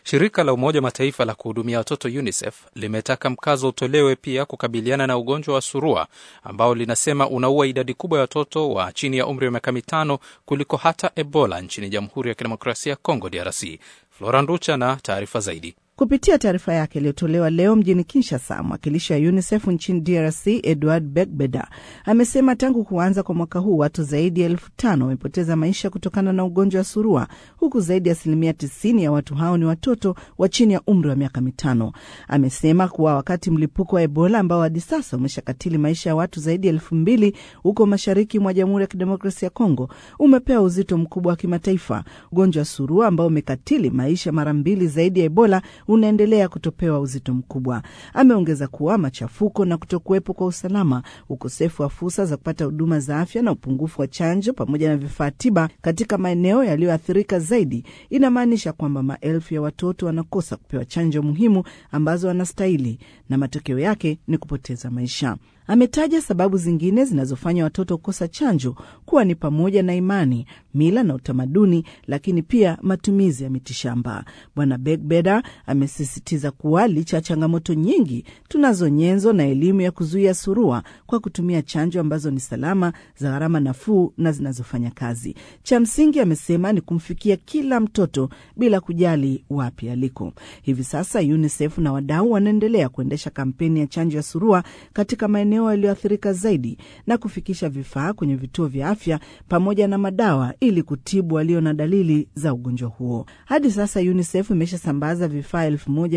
Shirika la Umoja Mataifa la kuhudumia watoto UNICEF limetaka mkazo utolewe pia kukabiliana na ugonjwa wa surua ambao linasema unaua idadi kubwa ya watoto wa chini ya umri wa miaka mitano kuliko hata Ebola nchini Jamhuri ya Kidemokrasia ya Kongo, DRC. Flora Nducha na taarifa zaidi. Kupitia taarifa yake iliyotolewa leo mjini Kinshasa, mwakilishi wa UNICEF nchini DRC Edward Begbeda amesema tangu kuanza kwa mwaka huu watu zaidi ya elfu tano wamepoteza maisha kutokana na ugonjwa wa surua, huku zaidi ya asilimia tisini ya watu hao ni watoto wa chini ya umri wa miaka mitano. Amesema kuwa wakati mlipuko wa Ebola ambao hadi sasa umeshakatili maisha ya watu zaidi ya elfu mbili huko mashariki mwa Jamhuri ya Kidemokrasia ya Kongo umepewa uzito mkubwa wa kimataifa. Ugonjwa wa surua ambao umekatili maisha mara mbili zaidi ya Ebola unaendelea kutopewa uzito mkubwa. Ameongeza kuwa machafuko na kutokuwepo kwa usalama, ukosefu wa fursa za kupata huduma za afya na upungufu wa chanjo pamoja na vifaa tiba katika maeneo yaliyoathirika zaidi inamaanisha kwamba maelfu ya watoto wanakosa kupewa chanjo muhimu ambazo wanastahili na matokeo yake ni kupoteza maisha. Ametaja sababu zingine zinazofanya watoto kukosa chanjo kuwa ni pamoja na imani, mila na utamaduni, lakini pia matumizi ya mitishamba. Bwana Begbeda amesisitiza kuwa licha ya changamoto nyingi, tunazo nyenzo na elimu ya kuzuia surua kwa kutumia chanjo ambazo ni salama, za gharama nafuu na zinazofanya kazi. Cha msingi, amesema, ni kumfikia kila mtoto bila kujali wapi aliko. Hivi sasa UNICEF na wadau wanaendelea kuendesha kampeni ya chanjo ya surua katika maeneo yaliyoathirika zaidi na kufikisha vifaa kwenye vituo vya afya pamoja na madawa ili kutibu walio na dalili za ugonjwa huo. Hadi sasa UNICEF imeshasambaza vifaa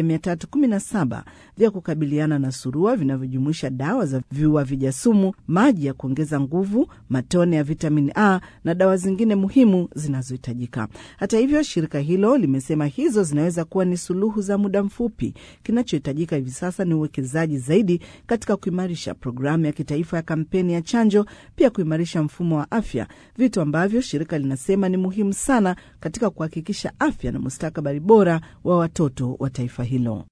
1317 vya kukabiliana na surua vinavyojumuisha dawa za viua vijasumu, maji ya kuongeza nguvu, matone ya vitamini A na dawa zingine muhimu zinazohitajika. Hata hivyo, shirika hilo limesema hizo zinaweza kuwa ni suluhu za muda mfupi. Kinachohitajika hivi sasa ni uwekezaji zaidi katika kuimarisha programu ya kitaifa ya kampeni ya chanjo, pia kuimarisha mfumo wa afya, vitu ambavyo shirika linasema ni muhimu sana katika kuhakikisha afya na mustakabali bora wa watoto wa taifa hilo.